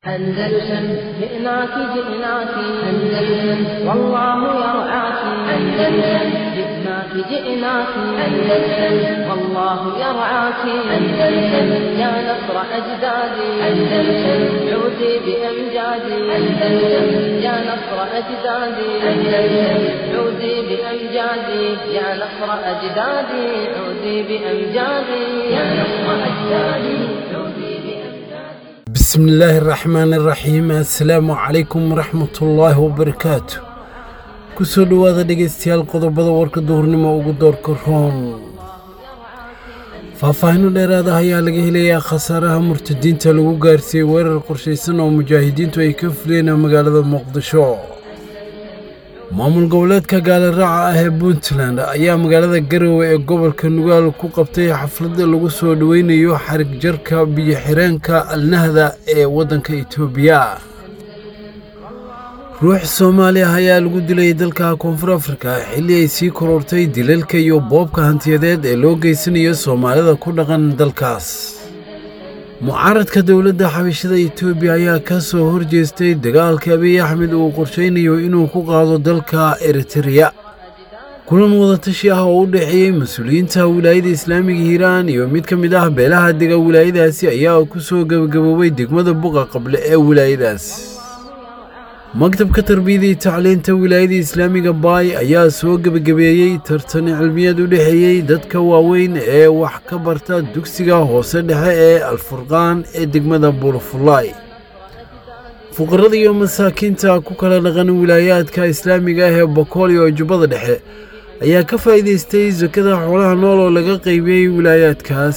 أندلسن جئناك جئناك أندلسن والله يرعاك أندلسن جئناك جئناك أندلسن والله يرعاك أندلسن يا نصر أجدادي أندلسن عودي بأمجادي أندلسن يا نصر أجدادي أندلسن عودي بأمجادي يا نصر أجدادي عودي بأمجادي يا نصر أجدادي عودي بأمجادي بسم الله الرحمن الرحيم assalaamu calaykum waraxmatullaahi wabarakaatu kusoo dhowaada dhegaystayaal qodobada warka duhurnimo ugu doorka roon faahfaahino dheeraada ayaa laga helayaa khasaaraha murtadiinta lagu gaarsiiyey weerar qorshaysan oo mujaahidiintu ay ka fuleen magaalada muqdisho maamul goboleedka gaaliraaca ah ee puntland ayaa magaalada garowe ee gobolka nugaal ku qabtay xafladda lagu soo dhoweynayo xarig jarka biyo-xireenka alnahda ee waddanka itoobiya ruux soomaali ah ayaa lagu dilay dalka koonfur afrika xilli ay sii korortay dilalka iyo boobka hantiyadeed ee loo geysanayo soomaalida ku dhaqan dalkaas mucaaradka dowladda xabashada etoobiya ayaa ka soo horjeestay dagaalka abiy axmed uu qorshaynayo inuu ku qaado dalka eritereya kulan wadatashi ah oo u dhexeeyey mas-uuliyiinta wilaayada islaamiga hiiraan iyo mid ka mid ah beelaha dega wilaayadaasi ayaa ku soo gebagaboobay degmada buqa qable ee wilaayadaas maktabka tarbiyada iyo tacliinta wilaayada islaamiga baay ayaa soo gebagabeeyey tartan cilmiyeed u dhexeeyey dadka waaweyn ee wax ka barta dugsiga hoose dhexe ee alfurqaan ee degmada buurfulaay fuqarada iyo masaakiinta ku kala dhaqan wilaayaadka islaamiga ah ee bokool iyo jubbada dhexe ayaa ka faa'iidaystay sakada xoolaha nool oo laga qaybiyey wilaayaadkaas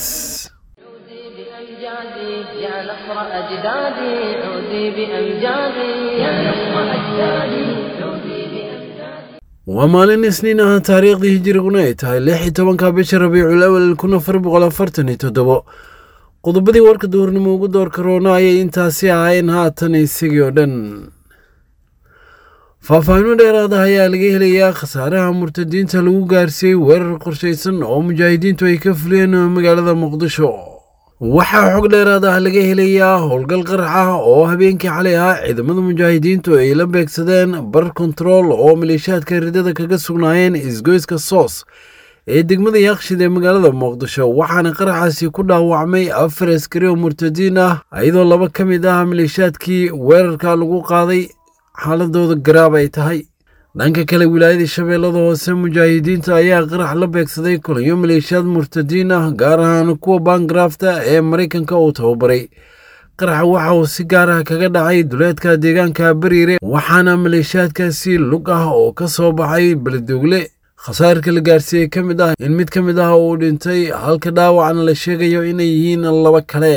عودي بأمجادي يا نصر أجدادي عودي بأمجادي يا نصر أجدادي عودي بأمجادي waa maalin isniin ah taariikhdii hijiriguna ay tahay lix iyo tobanka bisha rabiicul awal kun afar boqol afartan iyo toddobo qodobadii warka duhurnimo ugu doorka roona ayay intaasi ahaayeen haatan isagii oo dhan faahfaahino dheeraada ayaa laga helayaa khasaaraha murtadiinta lagu gaarsiiyey weerar qorshaysan oo mujaahidiintu ay ka fuliyeen magaalada muqdisho waxaa xog dheeraad ah laga helayaa howlgal qarax ah oo habeenkii xalay ah ciidamada mujaahidiintu ay la beegsadeen bar kontarool oo maleeshiyaadka ridada kaga sugnaayeen isgoyska soos ee degmada yaaqshid ee magaalada muqdisho waxaana qaraxaasi ku dhaawacmay afar askari oo murtadiin ah iyadoo laba ka mid ah maleeshiyaadkii weerarka lagu qaaday xaaladooda garaab ay tahay dhanka kale wilaayada shabeellada hoose mujaahidiinta ayaa qarax la beegsaday kulanyo maleeshiyaad murtadiin ah gaar ahaan kuwa baangarafta ee maraykanka uu tababaray qaraxa waxa uu si gaar ah kaga dhacay duleedka deegaanka bariire waxaana maleeshiyaadkaasi lug ah oo ka soo baxay beledogle khasaarka la gaarsiiyey ka mid ah in mid ka mid ah uu dhintay halka dhaawacna la sheegayo inay yihiin laba kale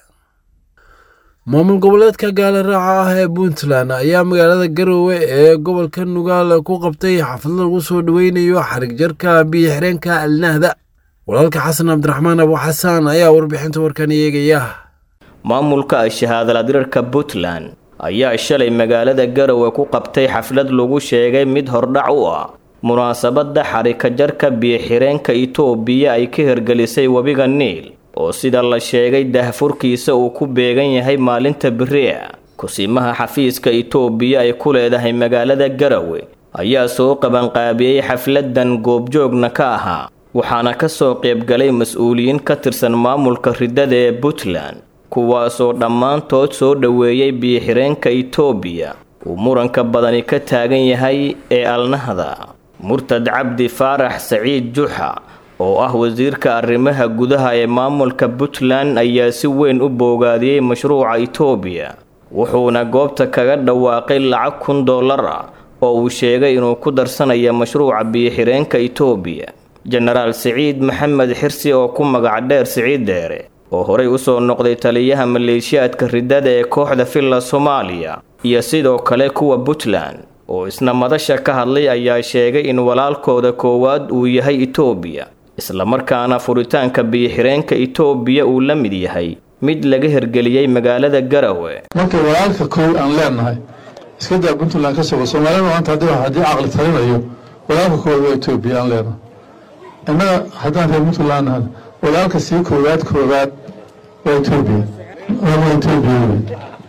maamul goboleedka gaaliraaca ah ee puntland ayaa magaalada garowe ee gobolka nugaal ku qabtay xaflad lagu soo dhoweynayo xarig jarka biyo-xireenka alnahda walaalka xasan cabdiraxmaan abu xasaan ayaa warbixinta warkan eegaya maamulka shahaadaladirarka puntland ayaa shalay magaalada garowe ku qabtay xaflad lagu sheegay mid hordhac u ah munaasabadda xarika jarka biyo-xireenka itoobiya ay ka hirgelisay webiga niil oo sida la sheegay dahfurkiisa uu ku beegan yahay maalinta beri'a kusimaha xafiiska itoobiya ay ku leedahay magaalada garowe ayaa soo qabanqaabiyey xafladan goobjoogna ka ahaa waxaana ka soo qaybgalay mas-uuliyiin ka tirsan maamulka ridada ee puntland kuwaasoo dhammaantood soo dhoweeyey biyo-xireenka itoobiya uu muranka badani ka taagan yahay ee alnahda murtad cabdi faarax saciid juxa oo ah wasiirka arrimaha gudaha ee maamulka puntland ayaa si weyn u boogaadiyey mashruuca itoobiya wuxuuna goobta kaga dhawaaqay lacag kun dollar ah oo uu sheegay inuu ku darsanayo mashruuca biyo-xireenka itoobiya jenaraal siciid maxamed xirsi oo ku magac dheer siciid deere oo horey usoo noqday taliyaha maleeshiyaadka ridada ee kooxda villa soomaaliya iyo sidoo kale kuwa puntland oo isna madasha ka hadlay ayaa sheegay in walaalkooda koowaad uu yahay itoobiya islamarkaana furitaanka biyo-xireenka itoobiya uu la mid yahay mid laga hirgeliyey magaalada garowe marka walaalka kow aan leenahay iska daa puntland ka sogo soomaalida maanta haddii haddii caqli talinayo walaalka koowaad waa etoobiya aan leenahay innaga haddaan reer puntland nahay walaalka sii koowaad koowaad waa etoobiya waa etoobiya wey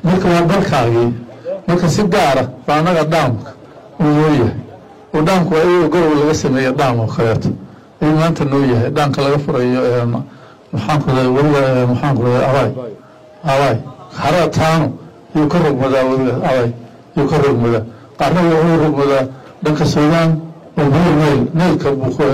marka waa dalkaagii marka si gaara baa annaga dhaamka uu noo yahay oo dhaamku waa iyagoo gorow laga sameeya dhaam oo kaleeto ayuu maanta noo yahay dhaamka laga furayo maxaanku weliga maxaanku abaay abaay harada taano yuu ka rogmadaa weliga abaay yuu ka rogmadaa qaarna wuxuu rogmadaa dhanka suudaan oo buur nayl naylka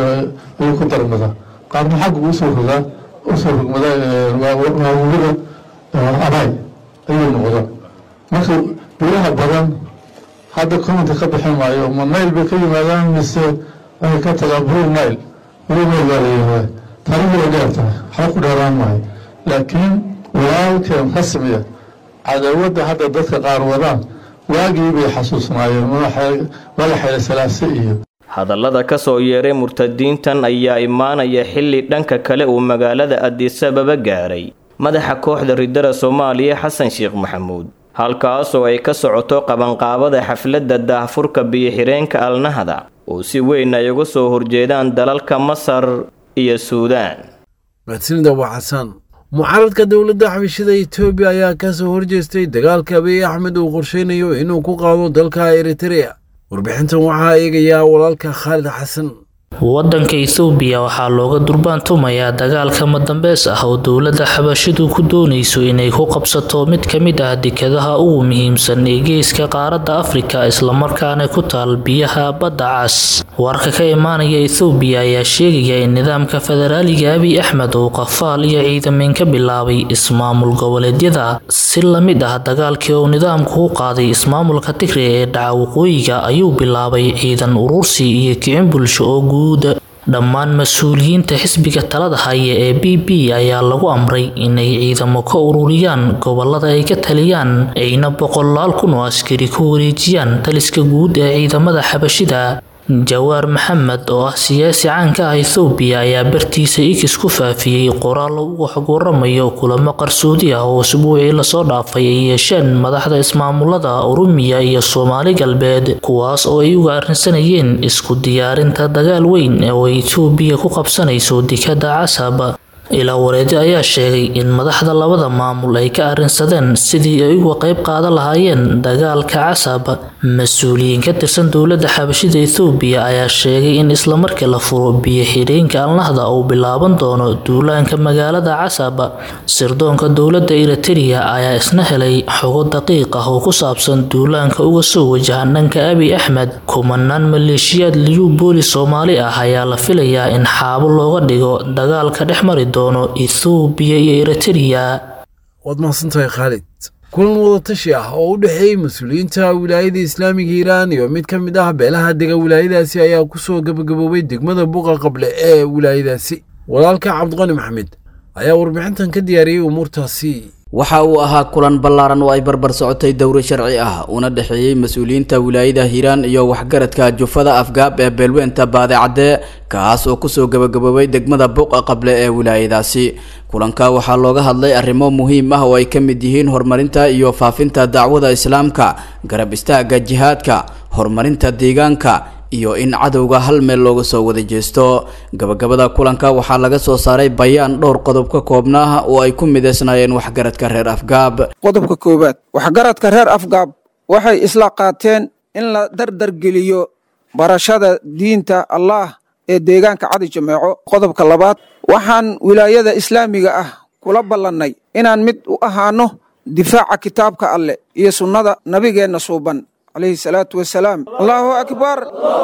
ayuu ku darmadaa qaarna xaggu usoo rogaa usoo rogmadaa waa weliga abaay ayuu noqdaa marka biyaha badan hadda commenta ka bixin maayo ma nayl bay ka yimaadaan mise waxay ka tagaan buur nayl buur nayl baa la yihahdaa taarikhdu way dheer tahay waxba ku dheeraan maayo laakiin walaalkeen rasmiya cadawadda hadda dadka qaar wadaan waagii bay xasuusnaayeen mala xeele salaase iyo hadallada ka soo yeeray murtadiintan ayaa imaanaya xilli dhanka kale uu magaalada adisababa gaaray madaxa kooxda ridada soomaaliya xasan sheekh maxamuud halkaasoo ay ka socoto qabanqaabada xafladda daahfurka biyo-xireenka alnahda oo si weyn ay uga soo horjeedaan dalalka masar iyo suudaan mahadsanida waa xasan mucaaradka dowladda xabashada etoobiya ayaa ka soo horjeestay dagaalka abiy axmed uu qorsheynayo inuu ku qaado dalka eritrea warbixintan waxaa eegayaa walaalka khaalid xasan waddanka ethoobiya waxaa looga durbaantumayaa dagaalka madambeys ah oo dowladda xabashidu ku doonayso inay ku qabsato mid ka mid ah dekadaha ugu muhiimsan ee geeska qaaradda afrika islamarkaana ku taal biyaha badda cas warka ka imaanaya ethoobiya ayaa sheegaya in nidaamka federaaliga abiy axmed uu qafaal iyo ciidameen ka bilaabay ismaamul goboleedyada si la mid ah dagaalkii uu nidaamku u qaaday ismaamulka tigre ee dhaca waqooyiga ayuu bilaabay ciidan urursi iyo kicin bulsho oo guud dhammaan mas-uuliyiinta xisbiga talada haya ee b b ayaa lagu amray inay ciidamo ka ururiyaan gobolada ay ka taliyaan ayna boqolaal kun oo askari ku wareejiyaan taliska guud ee ciidamada xabashida jawaar maxamed oo ah siyaasi caanka ah ethoobiya ayaa bartiisa ikis ku faafiyey qoraal uga xog waramayo kulamo qarsoodi ah oo usbuucii lasoo dhaafay ay yeesheen madaxda ismaamulada oromiya iyo soomaali galbeed kuwaas oo ay uga arrinsanayeen isku diyaarinta dagaal weyn oo etoobiya ku qabsanayso dekada casab ilaa wareedi ayaa sheegay in madaxda labada maamul ay ka arrinsadeen sidii ay uga qayb qaadan lahaayeen dagaalka casab mas-uuliyiin ka tirsan dowladda xabashida ethoobiya ayaa sheegay in islamarkii la furo biyo xidheenka alnahda uu bilaaban doono duulaanka magaalada casab sirdoonka dowladda eritereya ayaa isna helay xogo daqiiq ah oo ku saabsan duulaanka uga soo wajahan dhanka abiy axmed kumanaan maleeshiyaad liyuu booli soomaali ah ayaa la filayaa in xaabo looga dhigo dagaalka dhex mari doono ethoobiya iyo eritereya waad mahadsantahay khaalid kulan wadatashi ah oo u dhexeeyey mas-uuliyiinta wilaayada islaamiga hiiraan iyo mid ka mid ah beelaha dega wilaayadaasi ayaa ku soo gabagaboobay degmada buqa qable ee wilaayadaasi walaalka cabdiqani maxamed ayaa warbixintan ka diyaariyey umuurtaasi waxa uu ahaa kulan ballaaran oo ay barbar socotay dowro sharci ah una dhexeeyey mas-uuliyiinta wilaayada hiiraan iyo waxgaradka jufada afgaab ee beelweynta baadicadde kaas oo kusoo gabagaboobay degmada buuqa qable ee wilaayadaasi kulanka waxaa looga hadlay arrimo muhiim ah oo ay ka mid yihiin horumarinta iyo faafinta dacwada islaamka garab istaagga jihaadka horumarinta deegaanka iyo in cadowga hal meel looga soo wada jeesto gabagabada kulanka waxaa laga soo saaray bayaan dhowr qodob ka koobnaa oo ay ku mideysnaayeen waxgaradka reer afgaab qodobka koowaad waxgaradka reer afgaab waxay isla qaateen in la dardargeliyo barashada diinta allaah ee deegaanka cadi jameeco qodobka labaad waxaan wilaayada islaamiga ah kula ballannay inaan mid u ahaano difaaca kitaabka alleh iyo sunnada nabigeenna suuban alayhi salaatu wasalaam allaahu akbar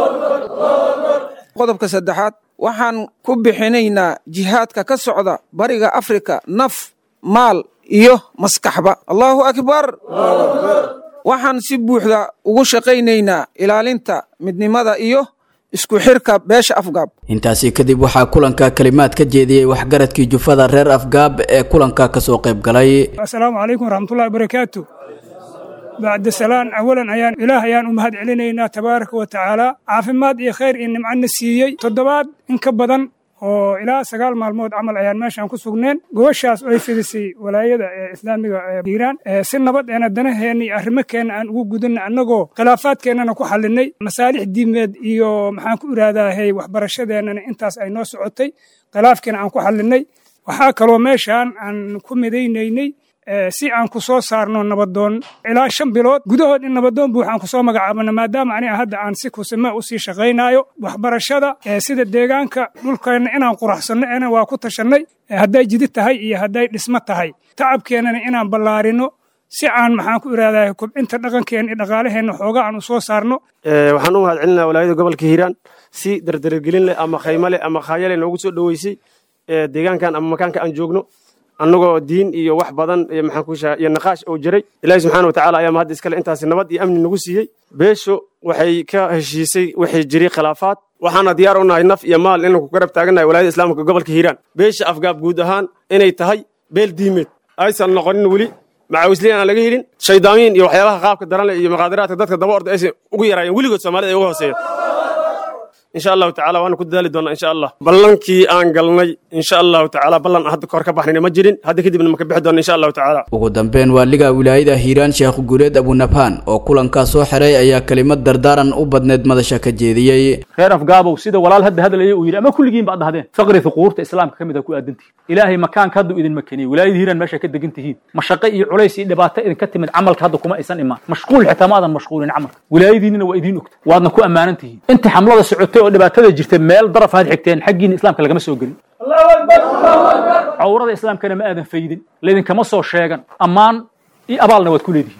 qodobka saddexaad waxaan ku bixinaynaa jihaadka ka socda bariga afrika naf maal iyo maskaxba allaahu akbar waxaan si buuxda ugu shaqaynaynaa ilaalinta midnimada iyo isku xirka beesha afgaab intaasi kadib waxaa kulanka kalimaad ka jeediyey waxgaradkii jufada reer afgaab ee kulanka kasoo qayb galay asalaamu calaykum waraxmatullahi barakaatu bacda salaan awalan ayaan ilaah ayaan u mahad celinaynaa tabaaraka wa tacaala caafimaad iyo khayr iyo nimcana siiyey toddobaad in ka badan oo ilaa sagaal maalmood camal ayaan meeshaan ku sugneen gobashaas oo ay fidisay walaayada ee islaamiga ee hiiraan si nabad eena danaheenna iyo arrimokeenna aan ugu gudanna annagoo khilaafaadkeennana ku xallinay masaalix diimeed iyo maxaan ku iraadaahay waxbarashadeennana intaas ay noo socotay khilaafkiina aan ku xallinay waxaa kaloo meeshaan aan ku midaynaynay si aan ku soo saarno nabadoon ilaa shan bilood gudahood in nabadoon buuxaan ku soo magacaabano maadaama aniga hadda aan si kusime u sii shaqaynaayo waxbarashada sida deegaanka dhulkeenna inaan quraxsanno ena waa ku tashannay hadday jidid tahay iyo hadday dhismo tahay tacabkeennana inaan ballaarino si aan maxaan ku ihahdaa kobcinta dhaqankeenna iyo dhaqaalaheenna xoogaa aan u soo saarno waxaan u mahad celinaa walaayada gobolka hiiraan si dardargelin leh ama khaymo leh ama khaayale noogu soo dhoweysay deegaankan ama makaanka aan joogno annagoo diin iyo wax badan maxaan ku shaha iyo naqaash oo jiray ilaahi subxaana watacaala ayaa mahadda iskale intaasi nabad iyo amni nagu siiyey beesho waxay ka heshiisay waxay jiray khilaafaad waxaana diyaar u nahay naf iyo maal inaan ku garab taagannahay walaayada islaamka gobolka hiiraan beesha afgaab guud ahaan inay tahay beel diimeed aysan noqonin weli macawisliyan aan laga helin shaydaamiin iyo waxyaabaha qaabka daran leh iyo maqaadiraadka dadka daba orda aysan ugu yaraayeen weligood soomaalida ay uga hooseeyeen insha allahu tacala waana ku dadaali doonaa insha allah ballankii aan galnay insha allahu tacala ballan hadda kahor ka baxnayna ma jirin hadda kadibna ma ka bixi doona insha allahu tacala ugu dambeyn waaliga wilaayada hiiraan sheekh guuleed abunabhaan oo kulankaa soo xiray ayaa kelimad dardaaran u badneed madasha ka jeediyey reer afgaabow sida walaal hadda hadlaya uu yidhi ama kulligiin baad dhahdeen faqri huquurta islaamka ka mid a ku aadantihin ilaahay makaanka hadduu idin makeniyey wilaayada hiiraan meesha ka degan tihiin mashaqe iyo culays iyo dhibaato idinka timid camalka hadda kuma aysan imaan mashquul xitaa maadan mashquulin camalka wilaayadiinina waa idiin ogta waadna ku ammaanan tihiin inta xamlada socotay oo dhibaatada jirta meel daraf aad xigteen xaggiina islaamka lagama soo gelin cawrada islaamkana ma aadan faydin laydinkama soo sheegan ammaan iyo abaalna waad ku leedihiin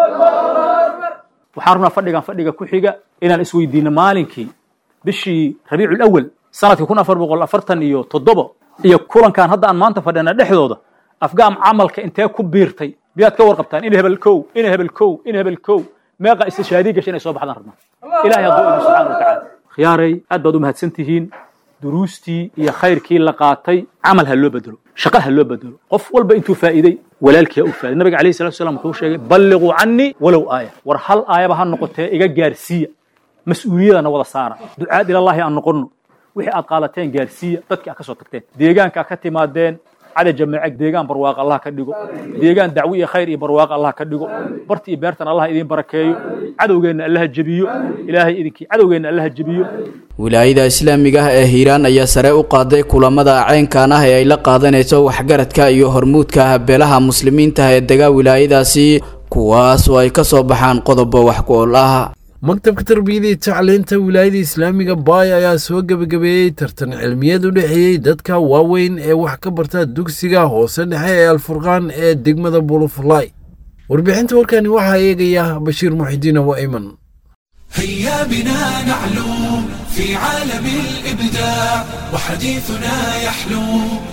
waxaan rabnaa fadhigan fadhiga ku xiga inaan isweydiino maalinkii bishii rabiicul awal sanadkii kun afar boqol afartan iyo toddoba iyo kulankan hadda aan maanta fadhina dhexdooda afgaam camalka intee ku biirtay miyaad ka warqabtaan in hebel kow in hebel kow in hebel kow meeqa istishaadii gashay inay soo baxdaan rabnaan ilahay hadduu idin subxaana watacaala khiyaaray aad baad u mahadsan tihiin duruustii iyo khayrkii la qaatay camal ha loo bedelo shaqo ha loo bedelo qof walba intuu faa'iiday walaalkii ha u faa'iday nabiga alayhi salatu wasalam wuxuu sheegay balliquu cannii walow aaya war hal aayaba ha noqotee iga gaarsiiya mas-uuliyadana wada saara ducaad ilallaahi aan noqonno wixii aad qaadateen gaarsiiya dadkii aad ka soo tagteen deegaanka ka timaadeen cali jamaaca deegaan barwaaq allah ka dhigo deegaan dacwo iyo khayr iyo barwaaq allah ka dhigo barti iyo beertan allah idiin barakeeyo cadowgeenna allaha jebiyo ilaahay idinkii cadowgeenna allaha jebiyo wilaayada islaamiga ah ee hiiraan ayaa sare u qaaday kulamada ceynkan ah ee ay la qaadanayso waxgaradka iyo hormuudka beelaha muslimiinta ee dega wilaayadaasi kuwaas oo ay ka soo baxaan qodobo wax ku ool ah maktabka tarbiyada iyo tacliinta wilaayada islaamiga baay ayaa soo gebagabeeyey tartan cilmiyeed u dhexeeyey dadka waaweyn ee wax ka barta dugsiga hoose dhexe ee alfurqaan ee degmada bulufulay warbixinta warkani waxaa eegaya bashiir muxidiin awa iman هيا بنا نعلو في عالم الإبداع وحديثنا يحلو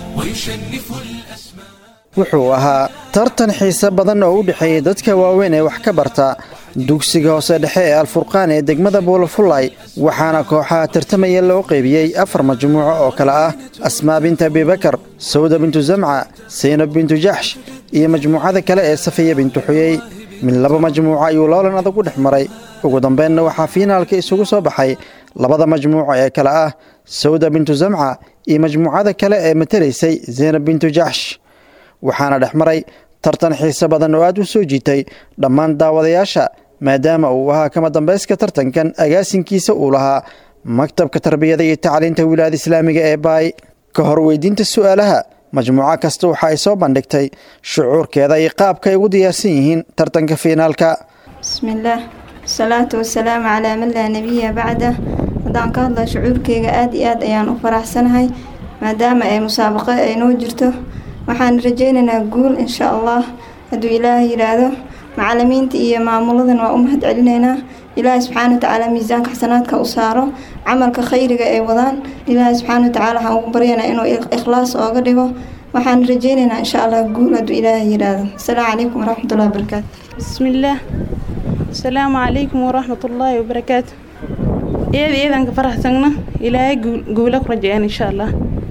ويشنف الأسماء wuxuu ahaa tartan xiise badan oo u dhexeeyey dadka waaweyn ee wax ka barta dugsiga hoose dhexe ee alfurqaan ee degmada buulafulay waxaana kooxaha tartamaya loo qeybiyey afar majmuuco oo kale ah asmaa bintu abibakar sawda bintu zamca saynab bintu jaxsh iyo majmuucada kale ee safiya bintu xuyey mid laba majmuuco ayuu loolan adag u dhex maray ugu dambeynna waxaa fiinaalka isugu soo baxay labada majmuuco ee kale ah sawda bintu zamca iyo majmuucada kale ee matalaysay zaynab bintu jaxsh waxaana dhex maray tartan xiise badan oo aad u soo jiitay dhammaan daawadayaasha maadaama uu ahaa kama dambayska tartankan agaasinkiisa uu lahaa maktabka tarbiyada iyo tacliinta wilaayada islaamiga ee baay ka hor weydiinta su'aalaha majmuuco kasta waxa ay soo bandhigtay shucuurkeeda iyo qaabka ay ugu diyaarsan yihiin tartanka fiinaalka bismillaah wasalaatu wasalaamu calaa man laa nebiya bacda haddaan ka hadla shucuurkeyga aad iyo aad ayaan u faraxsanahay maadaama ay musaabaqo ay noo jirto waxaan rajaynaynaa guul insha allah hadduu ilaahay yidhaahdo macalimiinta iyo maamuladan waa u mahad celinaynaa ilaahay subxaana watacaala miisaanka xasanaadka u saaro camalka khayriga ay wadaan ilaahay subxaana watacaala waxaan ugu baryanaa inuu ikhlaas ooga dhigo waxaan rajaynaynaa insha allah guul hadduu ilaahay yidhaahdo asalaamu calaykum waraxmatullahi wabarakaatu bismillaah asalaamu calaykum waraxmatullaahi wabarakaatu iyada iyadanka faraxsagna ilaahay guula ku rajayaan insha allah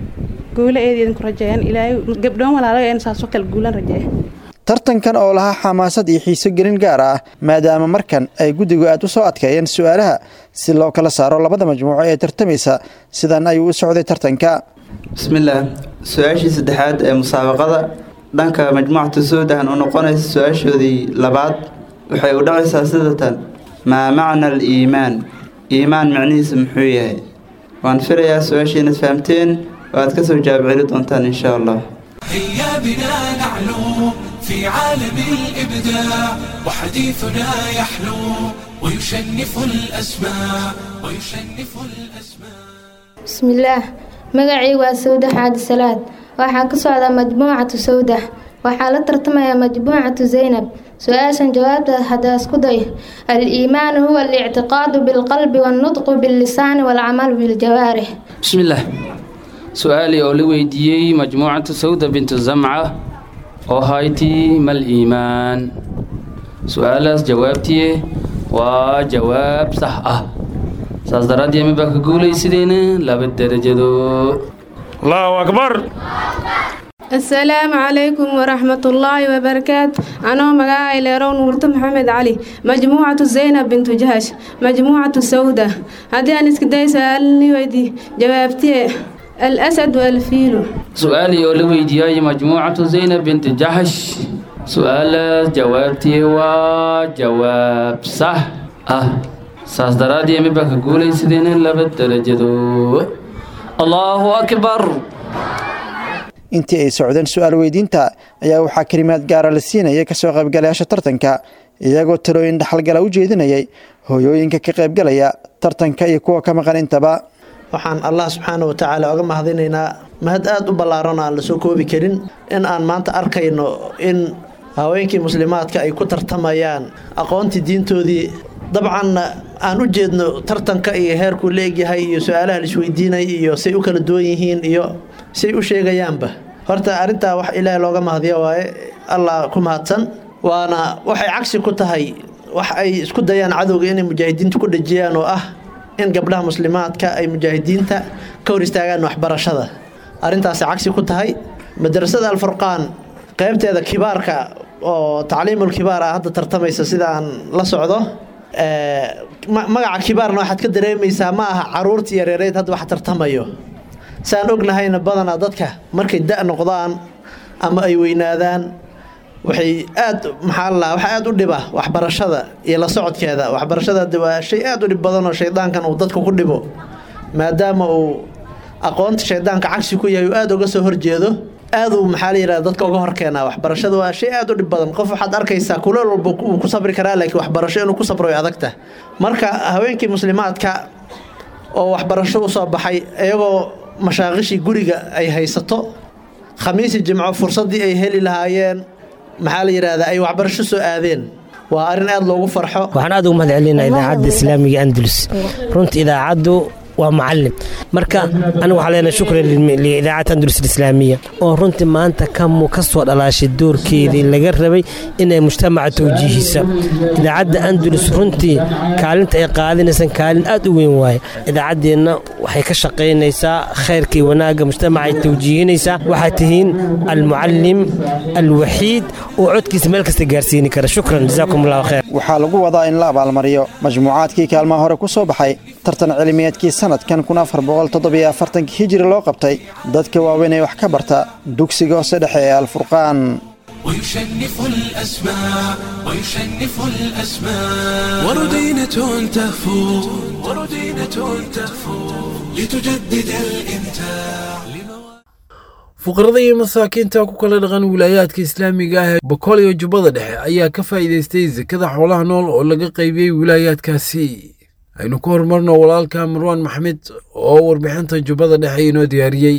guula eedeedan ku rajayaan ilaahay gabdhoon walaalaga een saasoo kale guulan rajeeya tartankan oo lahaa xamaasad iyo xiiso gelin gaar ah maadaama markan ay guddigu aad u soo adkeeyeen su'aalaha si loo kala saaro labada majmuuco ee tartamaysa sidan ayuu u socday tartanka bismillaah su-aashii saddexaad ee musaabaqada dhanka majmuucata suudahan u noqonaysa su-aashoodii labaad waxay u dhacaysaa sidatan maa macna al iimaan iimaan macnihiisa muxuu yahay waan filayaa su-aashiinaad fahamteen oo aad ka soo jawaab celi doontaan insha allah هيا بنا نعلو في في عالم الإبداع وحديثنا يحلو ويشنف الأسماع ويشنف الأسماع بسم الله magacaygu waa sawda xaadi salaad waxaa ka socda majmuucatu sawda waxaa la tartamaya majmuucatu zaynab su-aashan jawaabta haddaa isku day al-iimaanu huwa alictiqaadu bilqalbi wannutqu billisaani waalcamalu biljawaarix bismillaah su-aalii oo la weydiiyey majmuucatu sawda bintu zamca oo haytii mal iimaan su-aalaas jawaabtiye waa jawaab sax ah saas daraaddeed ma baa ka guulaysideena laba derajado allahu akbar asalaamu calaykum waraxmatullaahi wabarakaatu anoo magacay leerow nuurto maxamed cali majmuucatu zaynab bintu jahash majmuucatu sawda haddii aan iska day su-aalni weydii jawaabtiye alasad walfiilu su-aalii oo la weydiiyay majmuucatu zaynab binti jaxash su-aalaas jawaabtii waa jawaab sax ah saas daraaddeed ma baa ka guulaysideena laba derajado allahu akbar intii ay socdeen su-aal weydiinta ayaa waxaa kelimaad gaara la siinayay kasoo qaybgalayaasha tartanka iyagoo talooyin dhaxalgala u jeedinayay hooyooyinka ka qaybgalaya tartanka iyo kuwa ka maqan intaba waxaan allah subxaana watacaala oga mahadinaynaa mahad aada u ballaaran aan lasoo koobi karin in aan maanta arkayno in haweenkii muslimaadka ay ku tartamayaan aqoontii diintoodii dabcanna aan u jeedno tartanka iyo heerkuu la egyahay iyo su-aalaha laisweydiinay iyo say u kala duwan yihiin iyo say u sheegayaanba horta arrintaa wax ilaahay looga mahadiyo waaye allah ku mahadsan waana waxay cagsi ku tahay wax ay isku dayaan cadowga inay mujaahidiinta ku dhejiyaan oo ah in gabdhaha muslimaadka ay mujaahidiinta ka hor istaagaan waxbarashada arrintaasi cagsi ku tahay madrasada alfurqaan qaybteeda kibaarka oo tacliimul kibaar ah hadda tartamaysa sida aan la socdo magaca kibaarna waxaad ka dareemaysaa ma aha caruurtii yareereyd hadda wax tartamayo saan ognahayna badanaa dadka markay da noqdaan ama ay weynaadaan waxay aad maxaa la waxa aad u dhiba waxbarashada iyo la socodkeeda waxbarashada waa shay aad u dhib badan oo shaydaankan uu dadka ku dhibo maadaama uu aqoonta shaydaanka cagsi ku yahay uu aada uga soo horjeedo aaduu maxaa la yidhahda dadka uga horkeenaa waxbarashada waa shay aad u dhib badan qof waxaad arkaysaa kuleel walba uu ku sabri karaa laakiin waxbarasho inuu ku sabro way adagta marka haweenkii muslimaadka oo waxbarasho u soo baxay iyagoo mashaaqishii guriga ay haysato khamiisi jimco fursaddii ay heli lahaayeen maxaa la yidhahdaa ay waxbarasho soo aadeen waa arrin aad loogu farxo waxaan aad ugu mahad celinaa idaacadda islaamiga andalus runtii idaacaddu waa macalin marka anigu waxaa leenahay shukran liidaacadda andalus alislaamiya oo runtii maanta kamu ka soo dhalaashay doorkeedii laga rabay inay mujtamaca tawjiihisa idaacadda andalus runtii kaalinta ay qaadinaysan kaalin aad u weyn waaye idaacaddeenna waxay ka shaqaynaysaa khayrkii wanaagga mujtamaca ay tawjiihinaysaa waxaad tihiin almucalim alwaxiid oo codkiisa meel kasta gaarsiini kara shukran jazaakum allahu khayr waxaa lagu wadaa in la abaalmariyo majmuucaadkii kaalmaha hore ku soo baxay tartan cilmiyeedkii sanadkan kun afar boqol toddobiyo afartankii hijiri loo qabtay dadka waaweyn ee wax ka barta dugsiga hoose dhexe ee alfurqaan ويشنف الأسماء ويشنف الأسماء وردينة تهفو وردينة تهفو لتجدد الإمتاع fuqarada iyo masaakiinta ku kala dhaqan wilaayaadka islaamiga ah ee boqol iyo jubbada dhexe ayaa ka faa'iidaystay sekada xoolaha nool oo laga qaybiyey wilaayaadkaasi aynu ku horumarno walaalka marwaan maxmed oo warbixinta jubbada dhexe inoo diyaariyey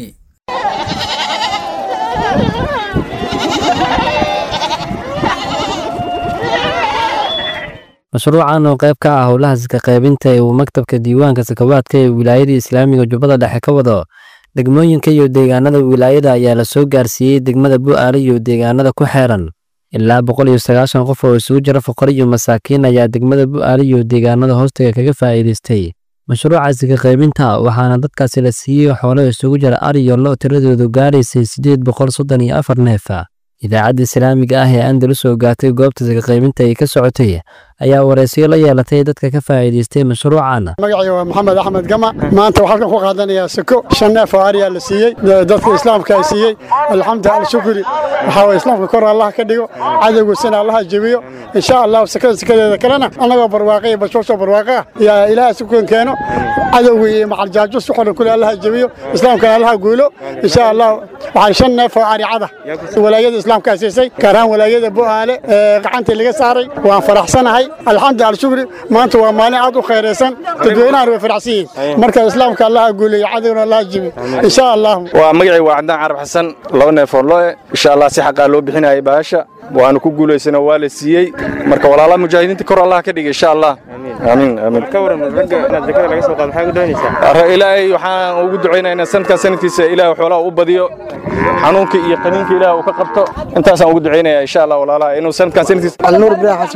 mashruucan oo qayb ka ah howlaha sika qaybinta ee uu maktabka diiwaanka sakawaadka ee wilaayada islaamiga jubbada dhexe ka wado degmooyinka iyo deegaanada wilaayada ayaa la soo gaarsiiyey degmada bu'aale iyo deegaanada ku xeeran ilaa boqol iyo sagaashan qof oo isugu jira fuqar iyo masaakiin ayaa degmada bu'aale iyo deegaanada hoostaga kaga faa'iidaystay mashruuca sika qaybinta waxaana dadkaasi la siiyey xoolo isugu jira ari iyo lo tiradoodu gaaraysay siddeed boqol soddon iyo afar neefa idaacadda islaamiga ah ee andalus oo gaatay goobta sika qaybinta ay ka socotay ayaa waraysiyo la yeelatay dadka ka faa'iidaystay mashruucan magacayga waa maxamed axmed gama maanta waxaa halkan ku qaadanayaa sako shan neef oo ariyaa la siiyey dadka islaamka ay siiyey alxamdu alshukri waxaa waye islaamka kor allah ka dhigo cadowgiisana allaha jebiyo insha allah sakada sakadeeda kalena annagoo barwaaqo iyo bashbashoo barwaaqo ah yaa ilaaha sukan keeno cadowga iyo macaljaajo si qoran kule allaha jebiyo islaamkana allaha guulo insha allah waxaan shan neef oo aricada walaayada islaamka siisay gaar ahaan walaayada bu'aale ee gacantii laga saaray waan faraxsanahay alxamdu alshukri maanta waa maalin aad u khayraysan dadweynahan way faraxsan yihiin marka islaamka allaha guuleeyo cadowna allaha jebiyo insha allah waa magacay waa cabdaan carab xasan laba neef oo loe insha allah si xaqaa loo bixinayay baasha waanu ku guulaysana waa la siiyey marka walaalaha mujaahidiinta kor allah ka dhigay insha allah amiin amiin ka waran ragga inaad zakada laga soo qaado maxaa ugu doonaysaa Arre, ilaahay waxaan ugu ducaynaynaa sanadkaa sanadkiisa ilaahay xoolaha u badiyo xanuunka iyo qaniinka ilaahay uu ka qabto intaasaan ugu ducaynayaa insha allah walaalaha inuu sanadkan sanadkiisa alnuur ibraahim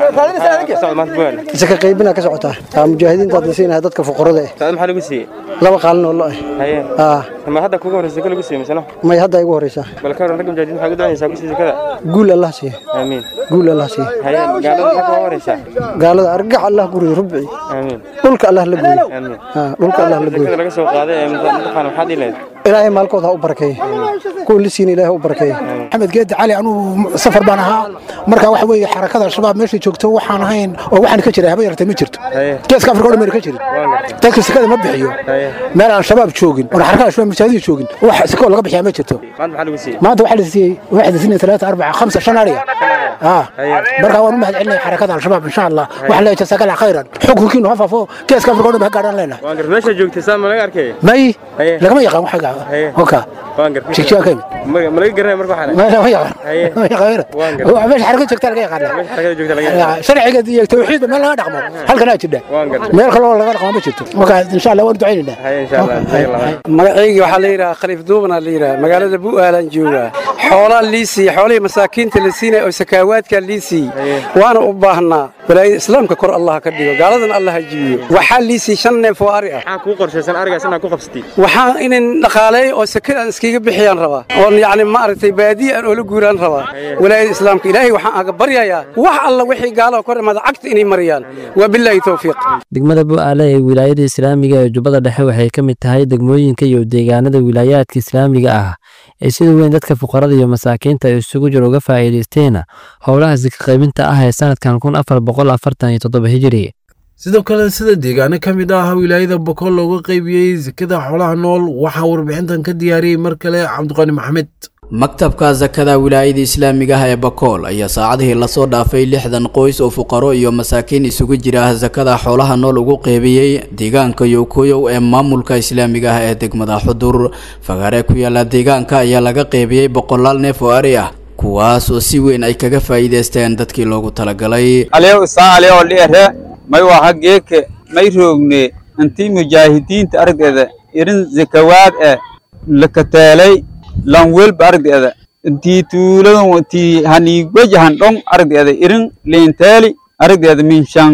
xasan saka qaybina ka socotaa aa mujaahidiinta hadda siinahay dadka fuqarada eh saad maxaa lagu siiyey laba qaalin oo lo eh haye aa ma hadda kuga horreysa zaka lagu siiyey misano may hadda igu horeysaa bal ka waran ragga mujaahidiin maxaa ugu doonaysaa ku sii zakada guul allah siiye aamiin guul allah siiye haye gaalada maxaa kuga horeysaa gaalada argax allah guriyo rubci aamiin dhulka allah la gooyo aamiin aa dhulka allah la gooyo zakada laga soo qaaday ee mutaqaan maxaad dhileed ilaahay maalkooda ha u barakeeye kuwa la siina ilaahay ha u barakeeye maxamed geedi cali anugu safar baan ahaa marka waxa weeye xarakada al-shabaab meeshay joogto waxaan ahayn oo waxaan ka jiray haba yartay ma jirto geeska afrika o dhan mayna ka jirin dadka sekada ma bixiyo meel aan shabaab joogin oon xarakada al-shabaab masaajida joogin wax sekoo laga bixiyaa ma jirto maanta maxaa lagu siiyey maanta waxaa la siiyey waxaa la siiyey talaata arbaca khamsa shan ariya aa marka waan u mahad celinaya xarakada al-shabaab insha allah waxaan leeyahay jasaakala khayran xukunkiinu ha faafo geeska afrika o dhan ba ha gaadhaan leenahay waan gar meesha joogtay saa ma laga arkay may lagama yaqaan waxa oka waan gar jigjiga ka yimid ma laga garanay marka waxaan ما ما يقان ما يقان هو مش حركة جوكتا لقى يقان xarakada joogta laga شرعي iyo tawxiid meel laga dhaqmo halkan aad jidha meel kale oo laga dhaqmo ma jirto marka insha Allah waan ducaynaa insha Allah magacayga waxaa la yidhaha khaliif duubana la yidhaha magaalada bu'aalan joogaa xoolaa liisii xoolihii masaakiinta la siinaya oo sakaawaadkaa liisii waana u baahnaa walaayada islaamka kor allah ka dhigo gaaladan allah ha jibiyo waxaa liisii shan neef oo ari ah maxaa kuu qorshaysan arigaas inaad ku qabsatid waxaan inin dhaqaaleeyo oo sakadaan iskaga bixiyaan rabaa oon yacni maaragtay baadiya aan oola guuraan rabaa walaayada islaamka ilaahay waxaan aga baryayaa wax alla wixii gaalaha kor imaada cagta inay mariyaan waa bilaahi towfiiq degmada bu'aale ee wilaayada islaamiga ee jubbada dhexe waxay ka mid tahay degmooyinka iyo deegaanada wilaayaadka islaamiga ah ee sida weyn dadka fuqarada iyo masaakiinta ay isugu jir uga faa'iidaysteena howlaha sika qaybinta ah ee sanadkan kun afar boqol afartan iyo toddoba hijiri sidoo kale sida deegaano ka mid ah wilaayada bokool looga qaybiyey sekada xoolaha nool waxaa warbixintan ka diyaariyey mar kale cabdiqani maxamed maktabka sakada wilaayada islaamiga ah ee bakool ayaa saacadihii lasoo dhaafay lixdan qoys oo fuqaro iyo masaakiin isugu jira sakada xoolaha nool ugu qeybiyey deegaanka yowkoyow ee maamulka islaamiga ah ee degmada xudur fagaare ku yaala deegaanka ayaa laga qeybiyey boqolaal neef oo ari ah kuwaas oo si weyn ay kaga faa'iidaysteen dadkii loogu talagalay aliyow isaa aliyow dhiere may waha geeke may roogne intii mujaahidiinta ardeeda irin zakawaad eh lakateelay lan welba ardeeda intii tuuladan intii haniigwajahan dhong ardeeda irin leenteeli ardeeda minshan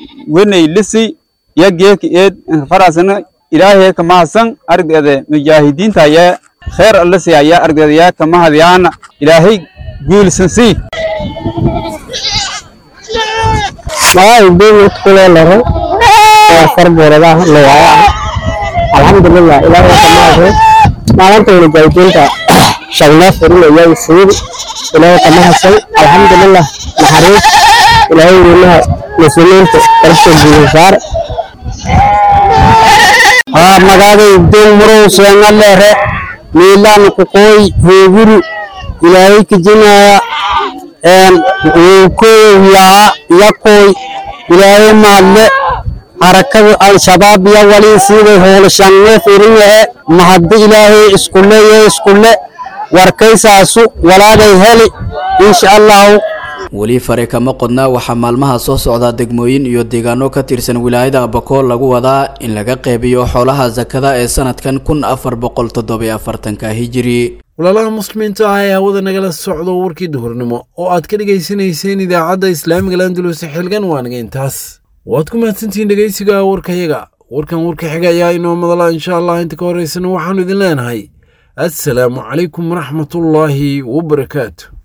wenay lisi ya geeke eed farasana ilaahay kamahasan ardeeda mujaahidiinta ayaa kheer allasi ayaa ardeeda yaa kamahadyaana ilaahay guulsan sii magacay beemid kuleelaro waa farbooradaha lowaayaa alxamdulilah ilaahay kamahasan maalinta mujaahidiinta shagnaa furinaya siiri ilaahay kamahasan alxamdulilah naxariis ilaahay weynaha muslimiinta kalsoo guulaysaar haa magaaday doon murow seenga leere miilaan kuqooy heeguri ilaahay kijinaya wuukoyow yaa yakoy ilaahay maadle harakada al-shabaab iyo walii siiday hoolashanne firinyahe mahadda ilaahay iskule iyo iskule warkaysaasu walaagay heli insha allahu weli fare kama qodna waxaa maalmaha soo socda degmooyin iyo deegaano ka tirsan wilaayada abakool lagu wadaa in laga qeybiyo xoolaha sakada ee sanadkan kun afar boqol toddobiyo afartanka hijiri walaalaha muslimiinta ah ee hawada nagala socdo warkii duhurnimo oo aad ka dhegaysanayseen idaacadda islaamiga landulus xilgan waanaga intaas waad ku mahadsantihiin dhegaysiga warkayaga warkan warka xiga ayaa inoo madala insha allah inta ka horeysana waxaanu idin leenahay assalaamu calaykum waraxmatullaahi wabarakaatu